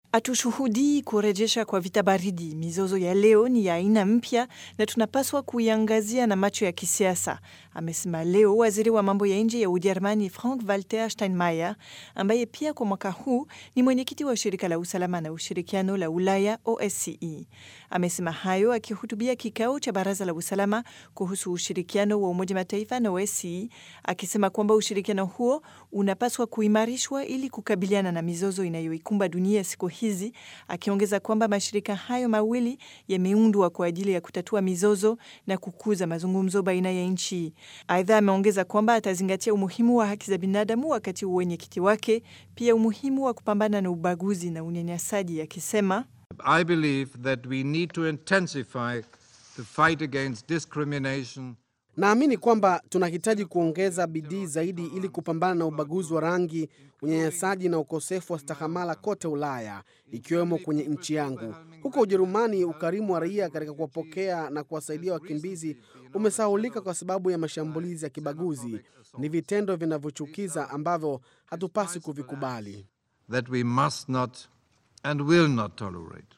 Hatushuhudii kurejesha kwa vita baridi. Mizozo ya leo ni ya aina mpya na tunapaswa kuiangazia na macho ya kisiasa, amesema leo waziri wa mambo ya nje ya Ujerumani Frank Walter Steinmeier, ambaye pia kwa mwaka huu ni mwenyekiti wa shirika la usalama na ushirikiano la Ulaya OSCE. Amesema hayo akihutubia kikao cha baraza la usalama kuhusu ushirikiano wa Umoja Mataifa na OSCE, akisema kwamba ushirikiano huo unapaswa kuimarishwa ili kukabiliana na mizozo inayoikumba dunia siku hizi, akiongeza kwamba mashirika hayo mawili yameundwa kwa ajili ya kutatua mizozo na kukuza mazungumzo baina ya nchi. Aidha, ameongeza kwamba atazingatia umuhimu wa haki za binadamu wakati wa uwenyekiti wake, pia umuhimu wa kupambana na ubaguzi na unyanyasaji, akisema I believe that we need to intensify the fight against discrimination Naamini kwamba tunahitaji kuongeza bidii zaidi ili kupambana na ubaguzi wa rangi, unyanyasaji na ukosefu wa stahamala kote Ulaya, ikiwemo kwenye nchi yangu. Huko Ujerumani, ukarimu wa raia katika kuwapokea na kuwasaidia wakimbizi umesahulika kwa sababu ya mashambulizi ya kibaguzi. Ni vitendo vinavyochukiza ambavyo hatupasi kuvikubali. that we must not and will not tolerate.